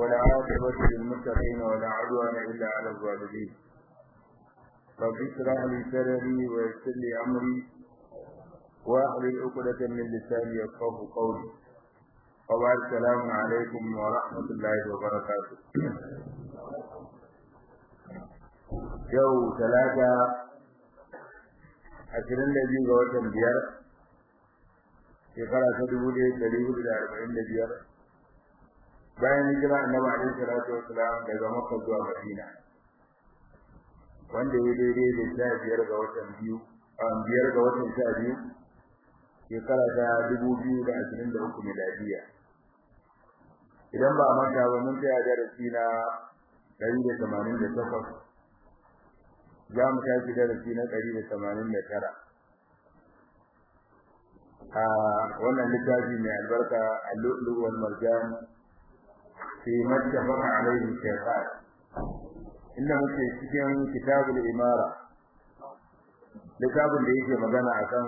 والعاقبة للمتقين ولا عدوان إلا على الظالمين رب اشرح لي صدري ويسر لي أمري واحلل عقدة من لساني يفقه قولي وبعد السلام عليكم ورحمة الله وبركاته yau talata ashirin da biyu ga watan biyar shekara ta dubu ɗaya ɗari hudu da arba'in da biyar bayan hijira annabi alaihi salatu wassalam daga makka zuwa madina wanda ya daidai da sha biyar ga watan biyu biyar ga watan sha biyu shekara ta dubu biyu da ashirin da uku miladiya idan ba a manta ba mun tsaya darasi na ɗari da tamanin da takwas za mu tashi darasi na ɗari da tamanin da tara a wannan littafi mai albarka al-lu'lu wal marjan fi mattafaqa alayhi shaytan inda muke cikin kitabul imara littafin da yake magana akan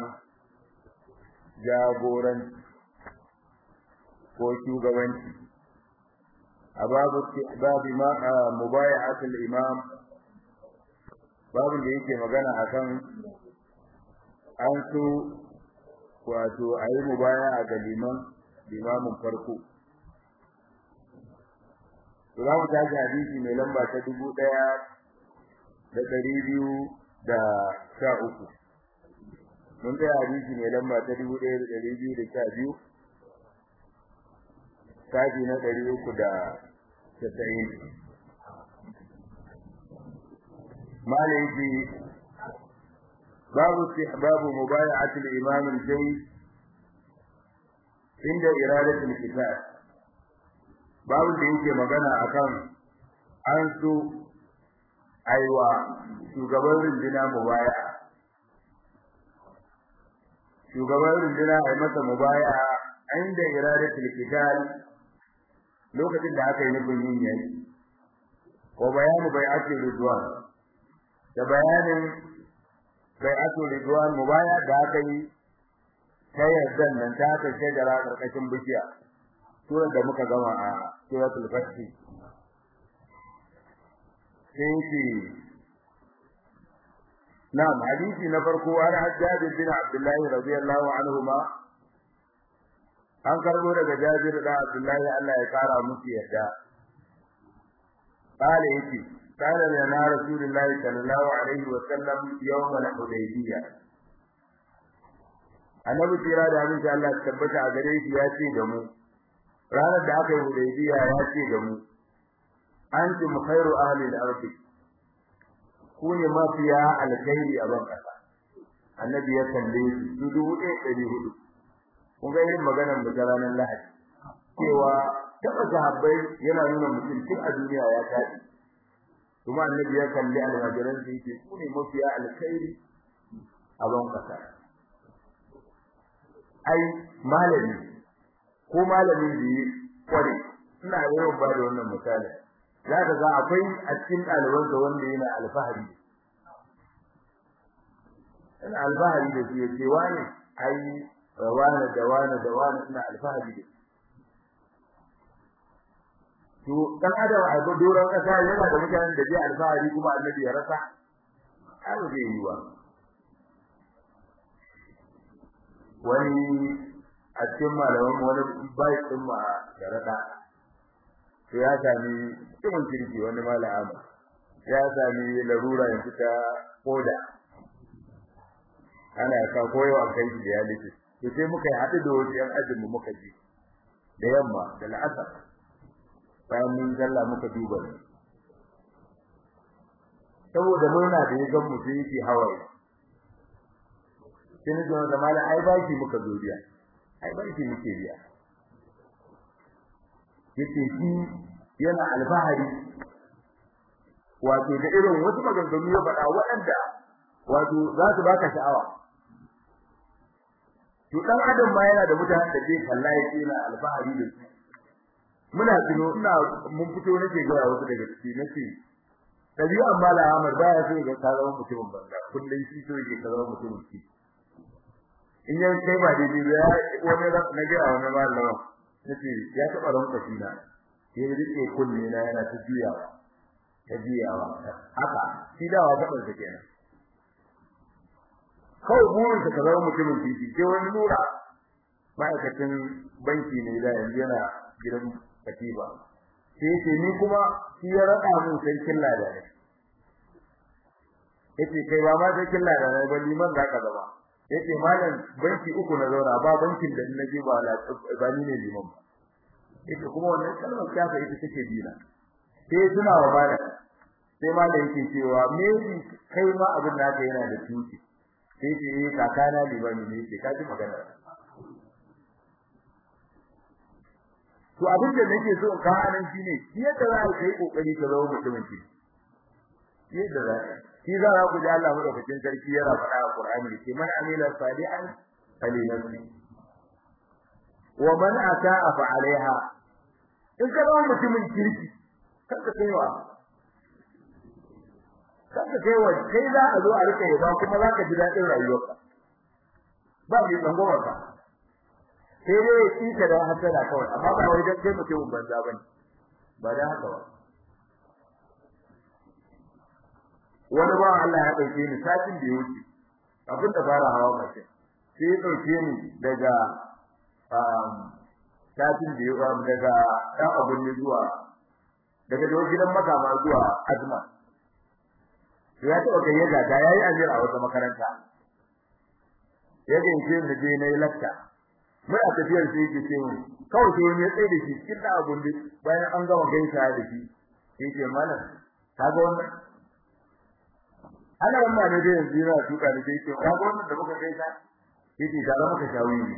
jagoranci ko shugabanci a babu babu ma mubayi'atul imam babu da yake magana akan an so wato ayi mubaya'a ga liman limamin farko to za mu tashi hadisi mai lamba ta dubu ɗaya da ɗari biyu da sha uku mun tsaya hadisi mai lamba ta dubu ɗaya da ɗari biyu da sha biyu tashi na ɗari uku da casa'in malaiki babu istihbabu mubaya'ati al-imam al-jayyid inda iradatu al-kitab babu da yake magana akan an so aiwa shugaban rundina mubaya'a shugaban rundina ai masa mubaya'a inda iradatu al-kitab lokacin da aka yi nufin yin yayi ko bayanu bai'ati ridwan da bayanin bai'atu ridwan mubaya da aka yi ta yardan nan ta aka shajara karkashin bishiya surar da muka gama a suratul fath sai shi na'am hadisi na farko an hajjaj bin abdullahi radiyallahu anhu ma an karbo daga jabir da abdullahi Allah ya kara musu yarda قال يتي قال لنا رسول الله صلى الله عليه وسلم يوم الحديبية annabi tira da abin Allah tabbata a gare shi ya ce da mu ranar da aka yi hudaybiya ya ce da mu antum khairu ahli al-ardi ku ne mafiya alkhairi a ban kasa annabi ya kalle su su dubu ɗaya ɗari hudu kun ga irin maganar mu ta ranar lahadi cewa taɓa sahabbai yana nuna mutum tun a duniya ya taɗi kuma annabi ya kalli almajiran sai yake su ne mafiya alkhairi a ban kasa ai malami ko malami da yi kware ina yawan ba da wannan misali za ka ga akwai a cikin ɗaliban da wanda yana alfahari ina alfahari da su yace wani ai wani da wani da wani ina alfahari da to dan adam a ga doron kasa yana da mutanen da zai alfahari kuma annabi ya rasa ai zai yi wa wani a cikin malaman wani bai din ma da rada to ya sami cikin kirki wani malama ya sami larura yanzu ta koda ana ka koyo a kai da ya liki to sai muka yi haɗu da wasu yan ajin mu muka ji da yamma da la'asar bayan mun zalla muka duba ne saboda murna da ya gan mu sai yake hawaye sai ni da mala ai baki muka zo biya ai baki muke biya yace shi yana alfahari wato da irin wasu maganganu ya faɗa waɗanda wato za su baka sha'awa to dan adam ma yana da mutanen da zai kalla yake yana alfahari da su muna tuno ina mun fito nake ga wasu daga ciki nace dabi'an mala Ahmad baya so ga zama mutumin banza kullun shi so yake zama mutumin ki in ya kai ba daidai ba wani na ga wani malama nace ya taba ranka shi na ya rike kunne na yana ta juyawa ta juyawa haka shi dawa gaban sa kenan kawai burin sa ka zama mutumin titi sai wani nura ma'aikacin banki ne da yanzu yana gidan katiba sai ce ni kuma shi ya rada min sarkin lada ne yace kai ba ma sarkin lada ne ba liman zaka zama yace malam banki uku na zauna ba bankin da nake ba la ba ni ne liman ba yace kuma wannan kalmar kafa ita take dina sai suna wa malam sai malam yake cewa me kai ma abin da ka yana da tuki sai ce eh kakana limami ne yake kaji magana to abin da nake so ka anan shine yadda za ka yi kokari ka zama mutumin ki yadda za shi za ku ji Allah madaukakin sarki yana faɗa a Qur'ani yake man amila salihan falinafsi wa man ata'a fa alaiha in ka zama mutumin kirki kanka kaiwa kanka kaiwa kai za a zo a rika yaba kuma za ka ji daɗin rayuwarka ba mai tsangwamarka sai dai ya tsika da hasada kawai amma ba wai dan kai mutum banza bane ba da haka ba wani ba Allah ya dauke ni satin da yake abin da fara hawa mace sai ya dauke ni daga um satin da yake daga dan abun ne zuwa daga gidan makama zuwa azma ya taɓa gayyata ta yayi ajira a wata makaranta ya gaishe ni je nayi lakka mai a tafiyar sai yake ce mun kawai sai wani ya tsaye da shi cikin da abun da bayan an gama gaisa da shi yake mana kaga wannan ana wannan ne da yanzu yana tuka da sai yake kaga wannan da muka gaisa yake ga za muka shawo ne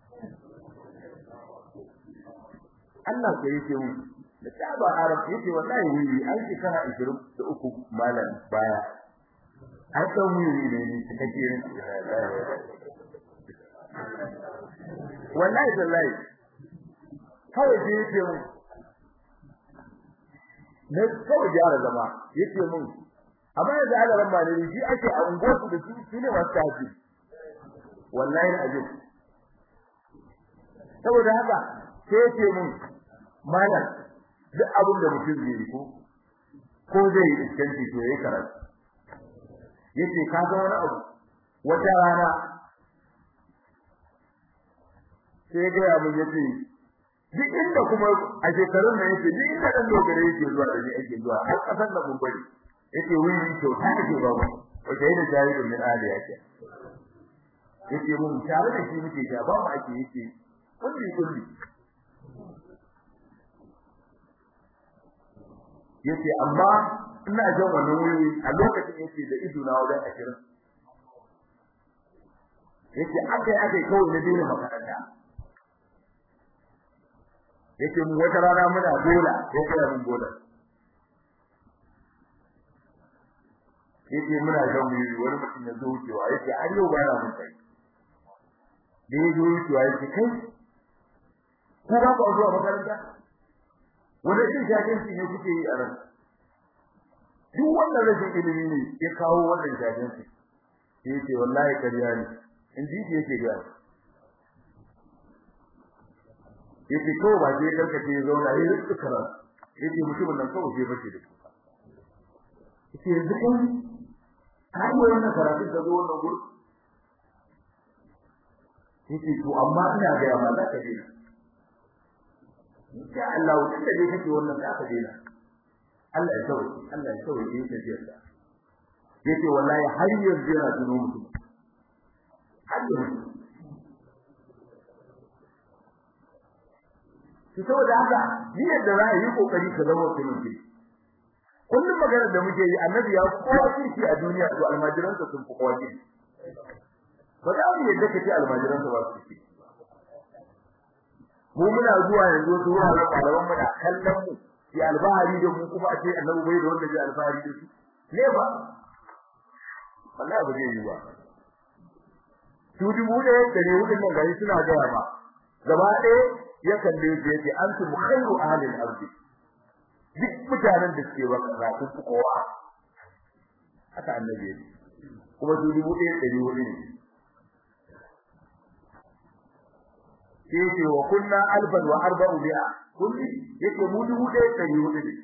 Allah sai yake mun da ta ba arab yake wallahi wuri an shekara 23 malam baya har san wuri ne ne kake yin wallahi wallahi kawai da yake mun ne kawai da zama yake mun amma da alaran ba ne shi ake a unguwarsu da su su ne masu tafi wallahi ajin saboda haka sai yake mun malam duk abin da mutum zai yi ko ko zai yi iskanci to yayi karatu yace ka ga wani abu wata rana sai ga abin yace duk inda kuma a shekarun nan yace duk inda dan dogare yake zuwa da ni ake zuwa har kasan da gumbari yace wuri to ta ake ba mu wace da jaridun min ali yake yace mun tare da shi muke ja ba mu ake yace kulli kulli yace amma ina jan wannan wuri a lokacin yace da ido na wajen 20 yace akai akai kawai na dole makaranta yace mu wata rana muna dola ya kira mun dola yace muna jan wuri wani mutum ya zo wucewa yace har yau ba na mun kai da ya zo wucewa yace kai ko ba ku zuwa makaranta wanda shi jahilci ne kuke yi a ran duk wannan rashin ilimi ne ya kawo wannan jahilci sai yace wallahi kariya ne in ji yake ga yace ko ba je karkace ya zauna yayi tsukara yace mutumin nan kawai je bace da yace yanzu kai kai wannan karatu da zo wannan gurin yace to amma ina ga amma za ka dena insha Allah wanda dai kake wannan za ka dena Allah ya sauke Allah ya sauke yake tafiyar yace wallahi har yanzu yana tuno mutum har yanzu to saboda haka ni yadda za a yi kokari ka zama mutum ki kullum magana da muke yi annabi ya kowa kirki a duniya to almajiransa sun fi kowa kirki ba za mu yadda kace almajiransa ba su kirki mu muna zuwa yanzu su ruwa da malaman mu da kallon mu ya albahari da mu kuma a ce annabi bai da wanda zai albahari da su ne ba wallahi ba zai yi ba su dubu ɗaya da ne hudun nan gari suna gaya ba gaba ɗaya ya kalle su yace antum khairu ahli al-ardi duk mutanen da suke baka za ku fi kowa haka annabi ya kuma su dubu ɗaya da ne hudun sai ce wa kunna alfan wa arba'u bi'a kulli yake mu dubu ɗaya ɗari hudu ne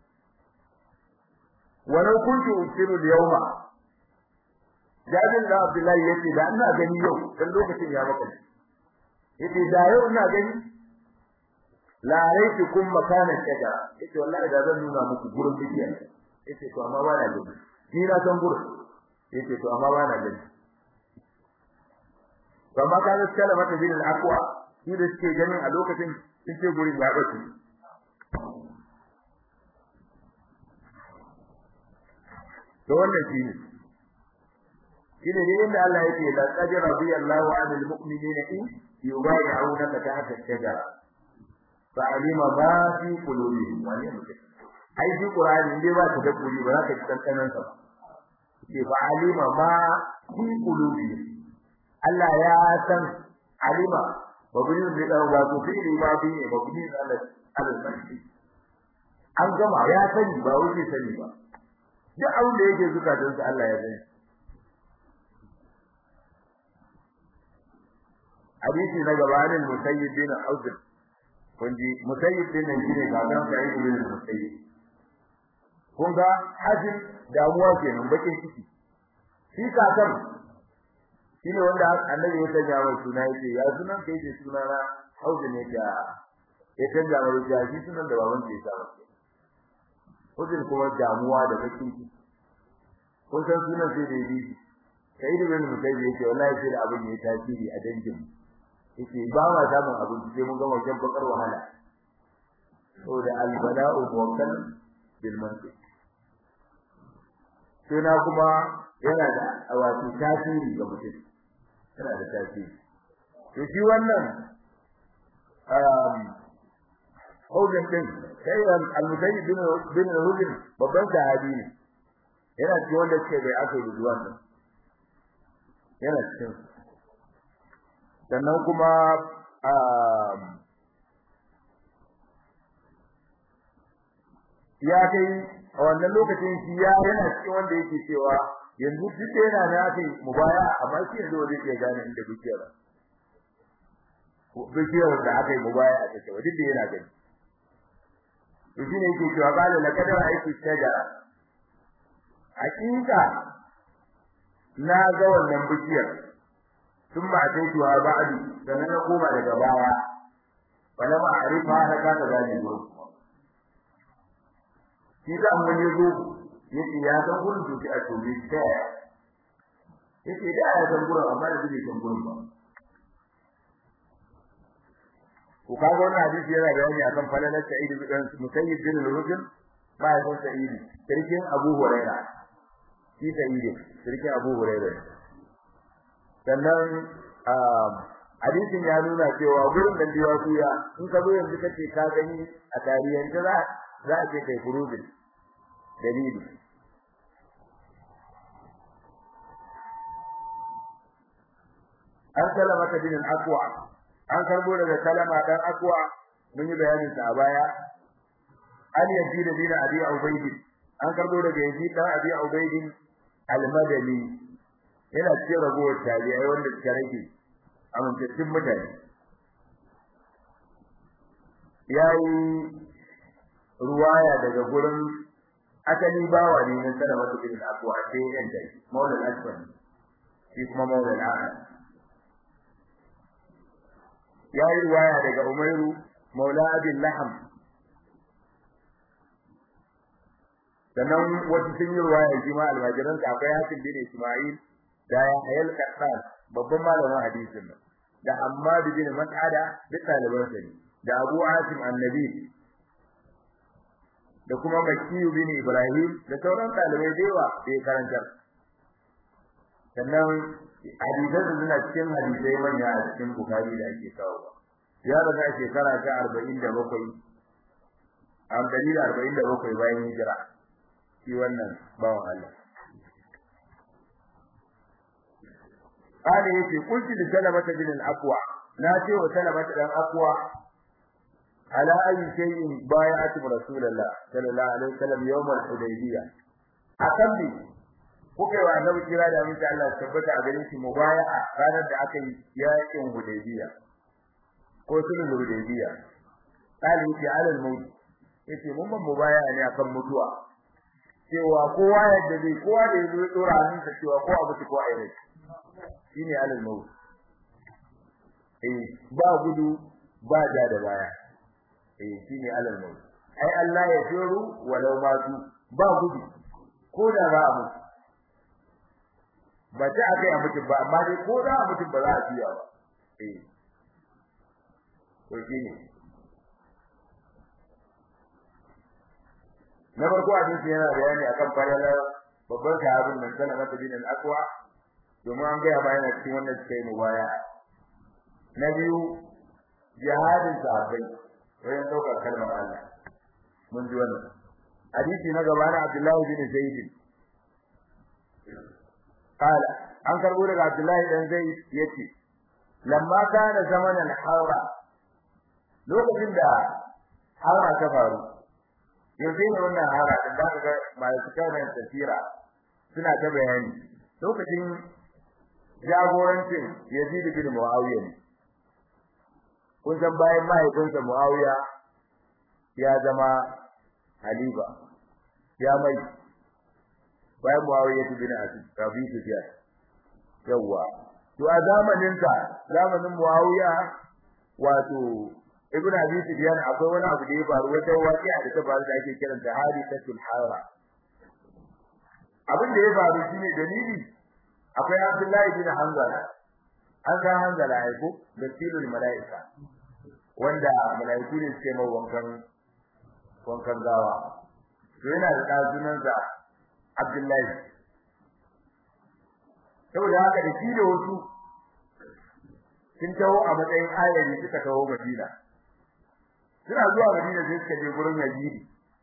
walau kuntu usiru al-yawma Jabir da Abdullahi yace da ina gani yau dan lokacin ya maka yace da yau ina gani la raitu kum makana shajara yace wallahi da zan nuna muku gurin bidiya yace to amma ba na gani ni na san gurin yace to amma ba na gani amma ka gaskiya da mata bin al-aqwa shi da suke ganin a lokacin sun ce gurin ya bace to wannan shi ne shine ne inda Allah yake la qad radiyallahu 'anil mu'minina in yubay'unaka tahta ash-shajara fa alima ma fi qulubihim wa lam ai shi qur'ani dai ba ta dabburi ba za ka tsantanan sa ke fa alima ma fi qulubihim Allah ya san alima babuni ne da ba to fi ma bi ne babuni da Allah Allah an gama ya sani ba wuce sani ba duk abin da yake zukatansa Allah ya sani hadisi na gabanin musayyib bin hauzin kunji musayyib din nan shine kakan sa'id bin musayyib kun ga hajin damuwa kenan bakin ciki shi kakan shine wanda annabi ya sanya mai suna yake ya sunan kai ce suna na hauzin ne da ya canja mai da shi sunan da baban ke sa masa hauzin kuma damuwa da bakin ciki kun san sunan sai da yi sa'id bin musayyib yake wallahi sai da abin ya tasiri a dangin yake ba ma samun abinci sai mun gama shan bakar wahala saboda albala'u muwakkal bil mantiq sai na kuma yana da wato tasiri ga mutum yana da tasiri to shi wannan um Hujjan din sai al-Musayyib bin bin Hujjan babban sahabi ne yana cikin wanda suke bai aka yi zuwa nan yana cikin sannan kuma ya kai a wannan lokacin shi ya yana cikin wanda yake cewa yanzu duk da yana na kai mubaya amma shi yanzu wanda yake gane inda bishiyar bishiyar da aka yi mubaya a take duk da yana gani to shi ne yake cewa qala laqad ra'aytu shajara hakika na ga wannan bishiyar ثم أتيتها بعد sannan na koma daga baya wala ma arifa na ka da gani go shi da mun yi go yace ya san gurin duki a tobe ta yace da ya san gurin amma da bai san gurin ba ko ka ga wannan hadisi yana bayani akan falalar Sa'id bin Musayyib bin Rukn ba ya san Sa'id sirkin Abu Hurairah shi Sa'id sirkin Abu Hurairah sannan hadisin ya nuna cewa gurin da biya kuya in ka zo yanzu kace ka gani a tarihin za za a ce kai furudin dalili an kalama ta bin akwa an karbo daga kalama dan akwa mun yi bayanin sa a baya an yaji da bin abi ubayd an karbo daga yaji dan abi ubayd al-madani yana cikin ragowar tabi'ai wanda suka rage amintattun mutane yayi ruwaya daga gurin asali bawa ne na sana wata bin abu a sai yan dai maulal asfani shi kuma maulal ahad yayi ruwaya daga umairu maula abin laham sannan wasu sun yi ruwaya shi ma almajiransa akwai hasim bin isma'il da ya hayal kaddan babban malamin hadisin nan da Ammad bin Mas'ada duk ɗaliban sa ne da Abu Asim Annabi da kuma Makki bin Ibrahim da sauran ɗalibai da yawa da ya karantar sannan hadisan su suna cikin hadisai manya a cikin Bukhari da ake kawo ya raga shekara ta 47 am dalila 47 bayan hijira shi wannan bawan Allah قال يتي قلت لسلمة بن الأقوى ناتي وسلمة بن الأقوى على أي شيء بايعت رسول الله صلى الله عليه وسلم يوم الحديبية أكمل kuka wa annabi kira da mun Allah tabbata a gare shi mubaya'a ranar da aka yi yakin Hudaybiya ko sulhul hudaybiya qali fi ala al-maut yace mun ban mubaya ne akan mutuwa cewa kowa yadda zai kowa da yazo ya dora hannunsa cewa ko abu ko ai rai shine ala al-maut eh ba gudu ba ja da baya eh shine ala al-maut ai Allah ya firu walau ma su ba gudu ko da ba abu ba ta akai a mutum ba amma dai ko da a mutum ba za a fiya ba eh to shine na farko hadisi yana bayani akan falalar babban sahabin nan sana mata bin al-aqwa domin an ga ba yana cikin wannan cikin mubaya na biyu jihadin sahabbai wajen daukar kalmar Allah mun ji wannan hadisi na gaba na Abdullahi bin Zaid qala an karbo daga Abdullahi dan Zaid yace lamma kana zamanan haura lokacin da haura ta faru yanzu ne wannan hara da za ka ga masu karin tafira suna ta bayani lokacin jagorancin Yazid bin Muawiya ne kun san bayan mahaifinsa Muawiya ya zama halifa ya mai bayan Muawiya bin Abi Sufyan yawa to a zamanin sa zamanin Muawiya wato ibn abi sufyan akwai wani abu da ya faru wata waqi'a da ta faru da ake kiranta hadisatul hara abin da ya faru shine dalili akwai abdullahi bin hanzala an ga hanzala ai ko da tilul malaika wanda malaiku ne suke mai wankan wankan gawa to yana da dazunan sa abdullahi saboda haka da shi da wasu sun taho a matsayin ayari suka taho madina suna zuwa Madina sai suka je gurin Yazidi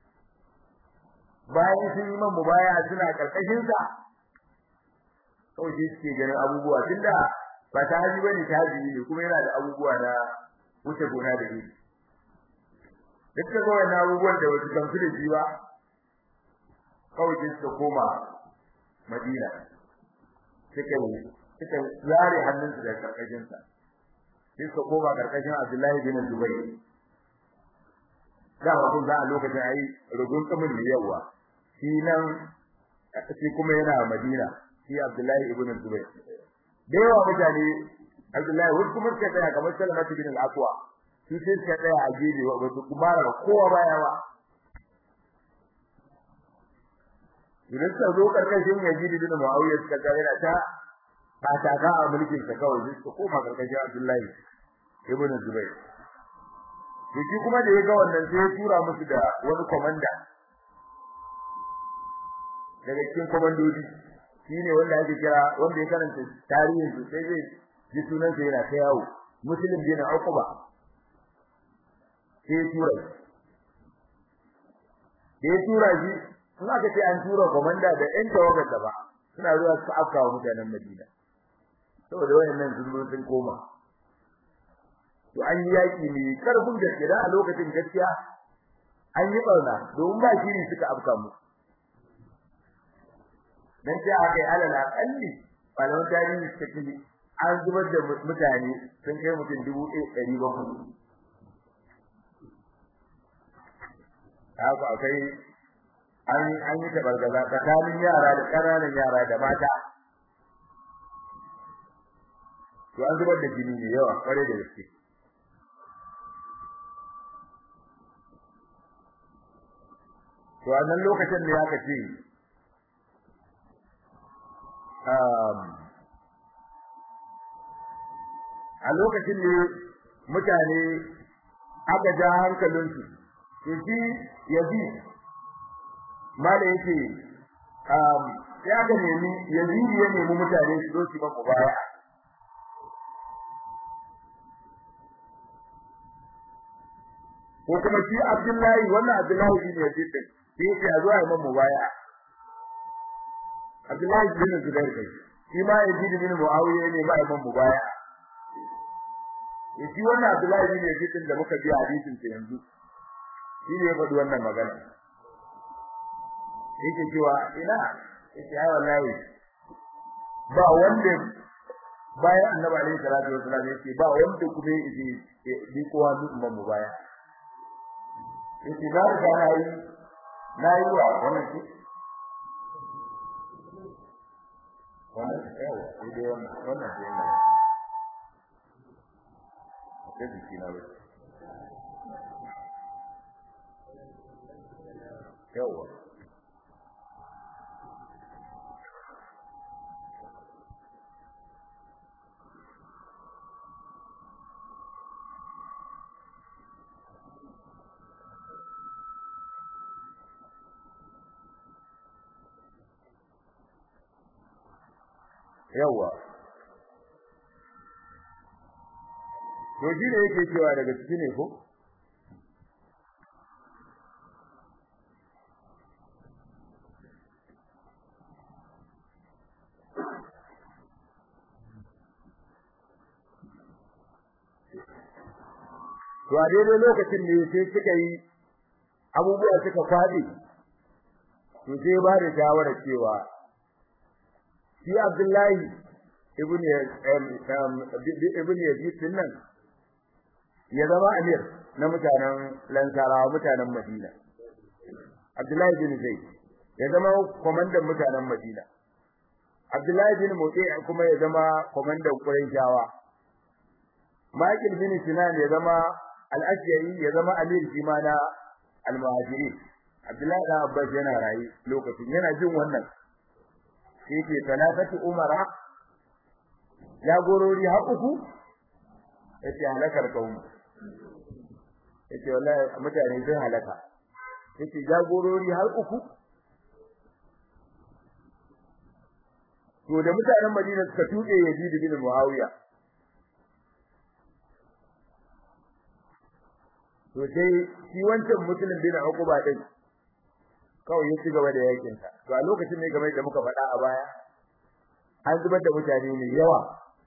bayan sun yi man mubaya suna karkashin sa kawai sai suke ganin abubuwa tunda ba ta haji bane ta haji ne kuma yana da abubuwa na wuce gona da shi duk da wannan abubuwan da wasu kan da shi ba kawai sai suka koma Madina suka suka zare hannunsu daga karkashin sa sai suka koma karkashin Abdullahi bin Zubair da ba kun za a lokacin ayi rugun kamun da yawa shi nan shi kuma yana Madina shi Abdullahi ibn Zubair da yawa mutane Abdullahi wasu kuma suka tsaya kamar Salamatu bin al-Aqwa shi sai suka tsaya a gefe ba su kuma da kowa baya ba idan suka zo karkashin Yazid bin Muawiya suka ga yana ta kataka a mulkin sa kawai suka koma karkashin Abdullahi ibn Zubair shi kuma da ya ga wannan sai ya tura musu da wani komanda daga cikin komandodi shine wanda ake kira wanda ya karanta tarihin su sai zai ji sunan sa yana ta yawo muslim bin uquba sai ya tura shi ya tura shi sun aka ce an tura komanda da ɗan tawagar da ba suna zuwa su afka wa mutanen Madina saboda wayannan sun zo sun koma to an yi yaki ne karfin gaske da a lokacin gaskiya an yi barna domin ba shiri suka afka mu dan sai aka yi alal akalli malaman tarihi suka ce an zubar da mutane sun kai mutum dubu ɗari bakwai haka akai an an yi tabargaza tsakanin yara da ƙananan yara da mata to an zubar da jini ne yawa kware da gaske to a nan lokacin ne aka ce a lokacin ne mutane aka ja hankalinsu to shi yazi mala yake ya ga nemi yazidi ya nemi mutane su zo su ba baya ko kuma shi Abdullahi wannan Abdullahi bin Yazid din sai yake a zuwa imam mubaya Abdullahi bin Zubair kai shi ma Yazid bin Muawiya ne ba imam mubaya shi wannan Abdullahi bin Yazid din da muka ji hadisin sa yanzu shi ne ya faɗi wannan magana yake cewa ina yake ai wallahi ba wanda bayan annabi alaihi salatu wasallam yace ba wanda kuma yake bi kowa duk mu baya yace na ga na yi na yi wa wannan ce wannan yawa sai dai wannan wannan ce ne da jiki na wuce yawa yawa to shi ne yake cewa daga ciki ne ko to a daidai lokacin ne sai suka yi abubuwa suka faɗi to sai ba da shawara cewa shi Abdullahi ibn ibn Yazid nan ya zama amir na mutanen Lansarawa mutanen Madina Abdullahi bin Zaid ya zama komandan mutanen Madina Abdullahi bin Muti kuma ya zama komandan Qurayshawa Michael bin Sinan ya zama al-Ashja'i ya zama amir shi ma na al-Muhajirin Abdullahi da Abbas yana rayi lokacin yana jin wannan shi ke talafati umara ya gorori har uku yace halakar kaum yace wallahi mutane sun halaka yace jagorori har uku to da mutanen Madina suka tuke Yazid bin Muawiya to sai shi wancan musulmin bin Uqba din kawai ya ci gaba da yakin sa to a lokacin ne game da muka faɗa a baya an zubar da mutane ne yawa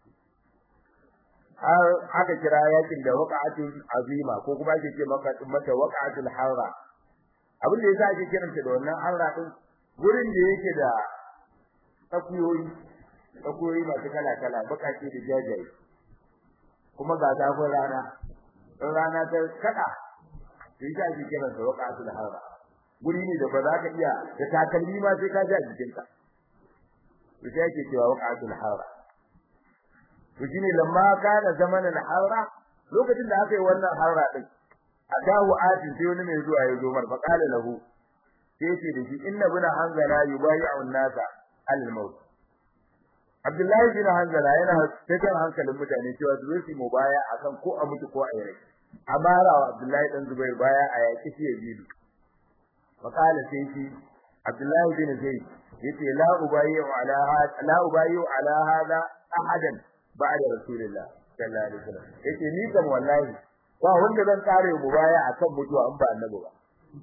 har aka kira yakin da waqa'atul azima ko kuma ake ce maka mata waqa'atul harra abin da yasa ake kiranta da wannan harra din gurin da yake da tsakuyoyi tsakuyoyi masu kala kala bakake da jajaye kuma ga zafin rana in rana ta kada sai ka ake kiranta waqa'atul harra guri ne da ba za ka iya da takalmi ma sai ka ji a jikinka to sai ake cewa waqa'atul harra to shine lamma kana zamanin harra lokacin da aka yi wannan harra din adahu atin sai wani mai zuwa ya zo mar faqala lahu sai ce da shi inna buna hanzala yubayi'u an-nasa al-maut Abdullahi bin Hanzala yana cikin hankalin mutane cewa su zo su mubaya akan ko a mutu ko a yi rai amara wa Abdullahi dan Zubair baya a yaki shi yazidu faqala sai shi Abdullahi bin Zaid yace la ubayi'u ala hada la ubayi'u ala hada ahadan ba'da rasulillah sallallahu alaihi wasallam yace ni kam wallahi ba wanda zan kare mu baya akan mutuwa an ba annabi ba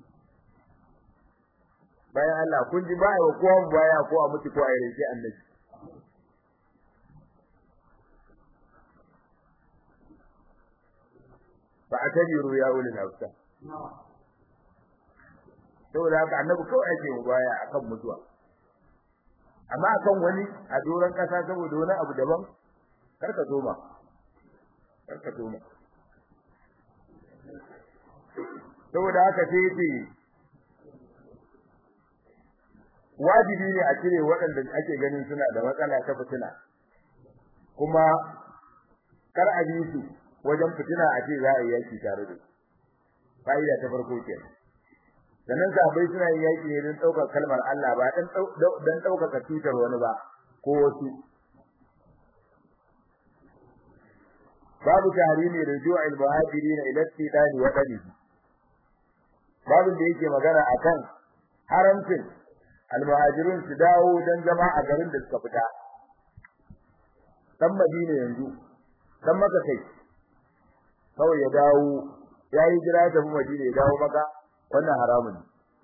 bayan Allah kun ji baya wa kowa mu baya ko a mutu ko a yi sai annabi fa atabiru ya ulil absar saboda haka annabi kawai ake mu baya akan mutuwa amma akan wani a doran kasa saboda wani abu daban karka zo ma karka zo ma saboda haka sai yace wajibi ne a cire waɗanda ake ganin suna da matsala ta fitina kuma kar a bi su wajen fitina a ce za a yi yaki tare da fa'ida ta farko kenan sannan sahabbai suna yin yaki ne don ɗaukar kalmar Allah ba dan dan ɗaukaka cutar wani ba ko wasu babu tahrimi ruju'il muhajirin ila istidani wa qadihi babu da yake magana akan haramcin almuhajirun su dawo dan zama a garin da suka fita dan Madina yanzu dan maka kai kawai ya dawo yayi jira da Madina ya dawo maka wannan haramun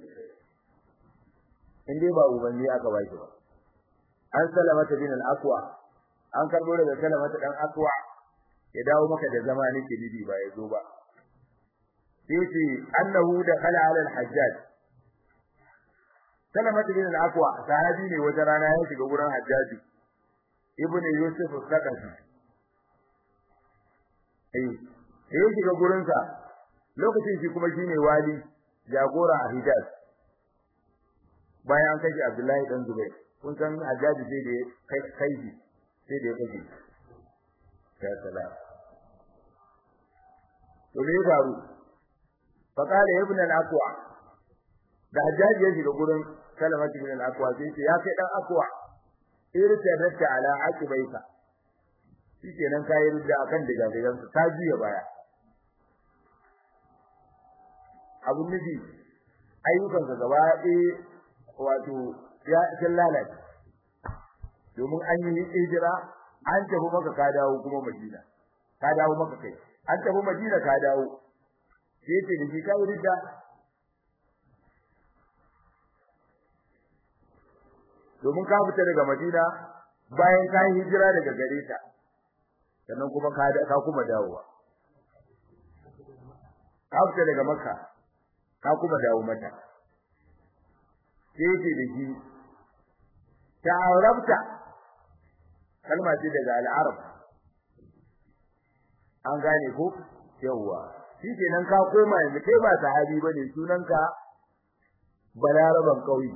in dai ba ubanni aka ba shi ba an salamata bin al-aqwa an karbo daga salamata dan aqwa ya dawo maka da zama nake bibi ba ya zo ba sai annahu da khala ala al-hajjaj salamata bin al-aqwa sahabi ne wata rana ya shiga gurin hajjaji ibn yusuf al-saqafi eh sai shiga gurin sa lokacin shi kuma shine wali jagora a Hijaz bayan kai Abdullahi dan Zubair kun san Hajjaji sai da kai kai sai da kai ya salam to me faru fa kale ibn al-aqwa da Hajjaji ya shiga gurin Salamatu ibn al-aqwa sai ya kai dan aqwa irtadata ala aqibaika shikenan kai rudda akan diga digan ta jiya baya abun nufi ayyukan ka gaba ɗaya wato ya kin lalace domin an yi hijira an tafi maka ka dawo kuma Madina ka dawo maka kai an tafi Madina ka dawo sai ce da shi kai rudda domin ka fita daga Madina bayan ka yi hijira daga gare ta sannan kuma ka ka kuma dawowa ka fita daga Makka ka kuma dawo mata sai ce da shi ta'arabta kalma ce daga al-arab an gane ko yawa shi kenan ka koma yanzu kai ba sahabi bane sunanka balaraban kauye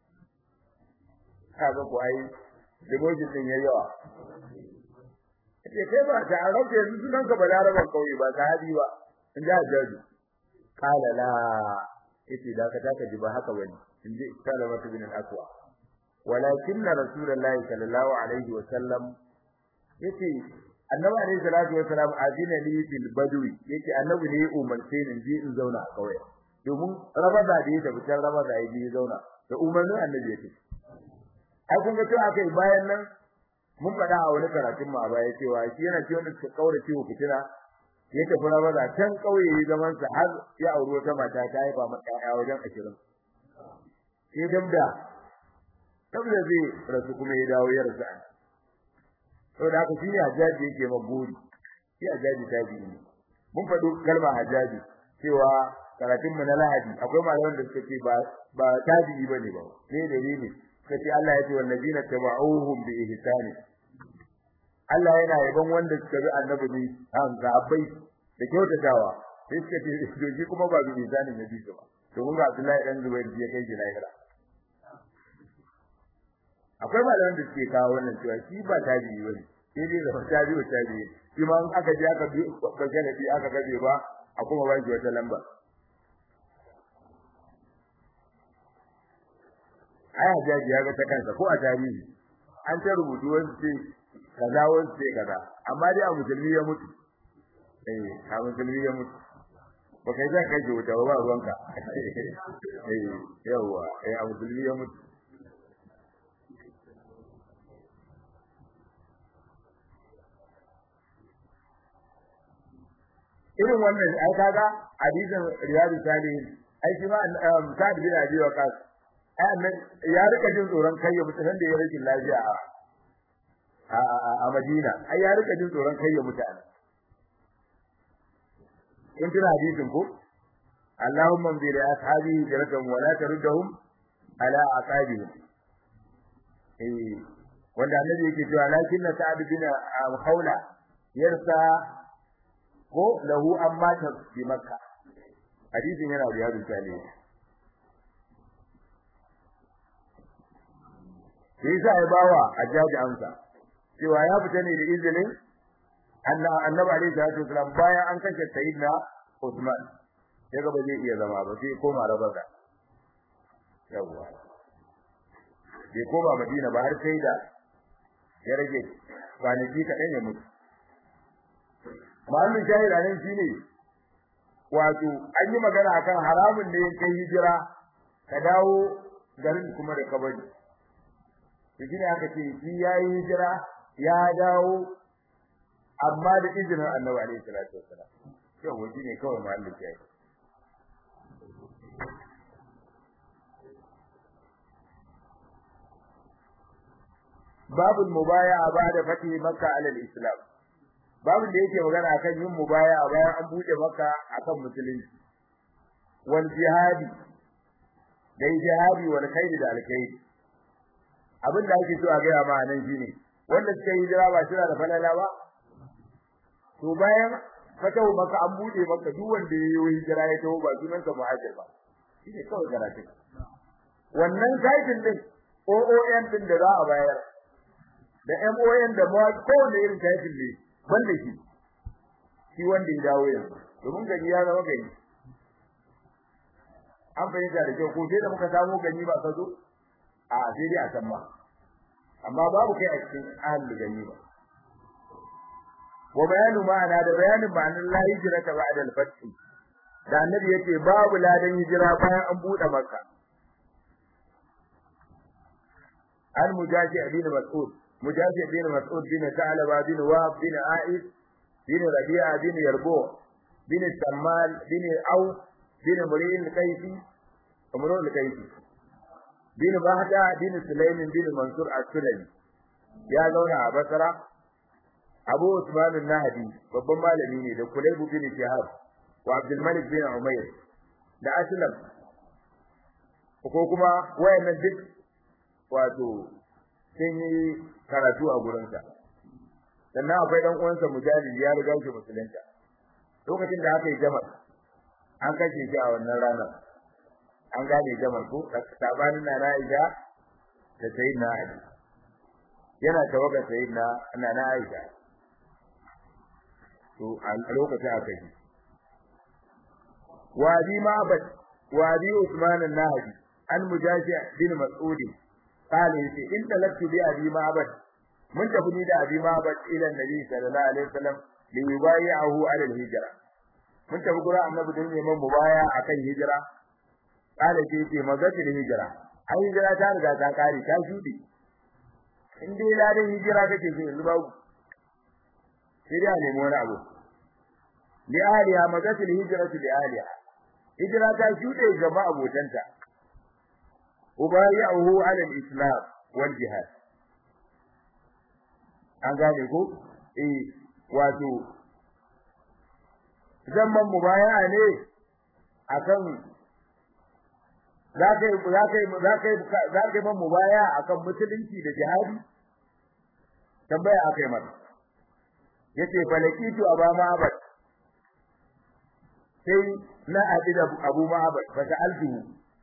kaga ko ai demotion din yayi yawa ce kai ba ta arab yanzu sunan ka balaraban kauye ba sahabi ba in da jaji kala la yace da ka taka ji ba haka bane in ji salama bin al-aqwa walakin rasulullahi sallallahu alaihi wa sallam yace annabi alaihi salatu wa salam azina li bil badwi yace annabi ne umarce ni je in zauna a kauye domin rabada da ya tafi can rabada ya je zauna da umarnin annabi yake ai kun ga cewa akai bayan nan mun faɗa a wani karatun mu a baya cewa shi yana cewa da suka kaura ciwo fitina ya tafi rabada can kauye ya zaman sa har ya auri wata mata ta haifa mata ƴaƴa wajen 20 sai dabda dabda zai rasu kuma ya dawo ya rasu an saboda haka shine hajjaji yake maguri shi hajjaji tabi ne mun faɗo kalmar hajjaji cewa karatun mu na lahadi akwai malaman da suka ce ba ba tabi'i bane ba ne dalili kace Allah ya ce wallazina tabauhum bi ihsani Allah yana yaban wanda suka bi annabi ne an sahabbai da kyautatawa sai suka ce doji kuma ba bi ihsani ne bi ba to kun ga Abdullahi dan Zubair ya kai lahira akwai malaman da suke kawo wannan cewa shi ba tabi'i bane sai dai da tabi'u tabi'i shi ma in aka je aka bi bagana bi aka gabe ba a kuma ba shi wata lamba ai hajaji ya ga ta kansa ko a tarihi an ta rubutu wani ce kaza wani ce kaza amma dai a musulmi ya mutu eh a musulmi ya mutu ba kai za ka ji wuta ba ruwanka eh yawa eh a musulmi ya mutu irin wannan ai kaga hadisin riyadu salihin ai shi ma sa'ad bin abi waqas ya rika jin tsoron kai ya mutu nan da ya rike lafiya a a Madina ai ya rika jin tsoron kai ya mutu an kun tuna hadisin ko Allahumma bi ashabi jaratan wa la taruddahum ala aqabihim eh wanda annabi yake cewa lakin na sa'ad bin khawla yarsa ko lahu amma ta bi makka hadisin yana da yaro salihin sai yasa ya bawa ajaji amsa cewa ya fita ne da izinin annabi alaihi salatu wasallam bayan an kashe sayyidina Usman ya ga ba zai iya zama ba sai koma rabaka yawa bai koma Madina ba har sai da ya rage kwanaki kaɗan ya mutu ma'anin shahida nan shine wato an yi magana akan haramun ne kai hijira ka dawo garin kuma da kabari shi ne aka ce shi yayi hijira ya dawo amma da izinin Annabi alaihi salatu wassalam to waje ne kawai mahallin jayi babu mubaya'a ba'da fatih makka ala al-islam babu da yake magana akan yin mubaya'a bayan an buɗe makka akan musulunci wal jihadi da jihadi wal khairi da alkhairi abin da ake so a gaya ma nan shine wanda suka yi hijira ba suna da falala ba to bayan fatahu maka an bude maka duk wanda ya yi hijira ya taho ba sunan ka muhajir ba shine kawai karatu wannan title din OON din da za a bayar da MON da ma kowane irin title ne banda shi shi wanda ya dawo yanzu domin gani ya zama gani an fahimta da kyau ko sai da muka samu gani ba ka zo a sai dai a san ba amma babu kai a cikin ahlul gani ba wa bayanu ma'ana da bayanin ma'anar la hijra ta ba'da al-fath da annabi yace babu ladan hijira bayan an bude makka al mujahi bin mas'ud mujahi bin mas'ud bin ta'laba bin wahab bin a'id bin rabi'a bin yarbu bin sammal bin au bin muri'in kayfi umrul kayfi bin bahda bin sulaimin bin mansur as-sulami ya zauna a basra abu usman an-nahdi babban malami ne da kulayb bin shihab wa abdul malik bin umayr da aslam ko kuma wayannan duk wato sun yi karatu a gurinsa sannan akwai dan uwansa mujahid ya riga shi musulunta lokacin da aka yi jama'a an kashe shi a wannan ranar an gane jamal ko sabanin na Aisha da sayyidina Ali yana tawaga sayyidina na na Aisha to a lokacin aka yi wadi ma'bad wadi Usman an-Nahdi an mujashi bin Mas'ud qala yace in talabtu bi abi ma'bad mun tafi ni da abi ma'bad ila nabi sallallahu alaihi wasallam li yubayi'ahu ala al-hijra mun tafi gura annabi don neman mubaya akan hijira kala ce ce magatul hijira ai hijira ta riga ta kare ta shudi in dai ladan hijira kake so yanzu babu sai dai a nemi wani abu li aliya magatul hijratu li aliya hijira ta shude ga abotanta ubayi'uhu ala al-islam wal jihad an gane ko eh wato zaman mubaya'a ne akan za ka yi za ka yi za ka yi za ka yi man mubaya akan musulunci da jihadi tambaya akai mata yace falakitu aba ma'abad sai na adida abu ma'abad fa sa'altuhu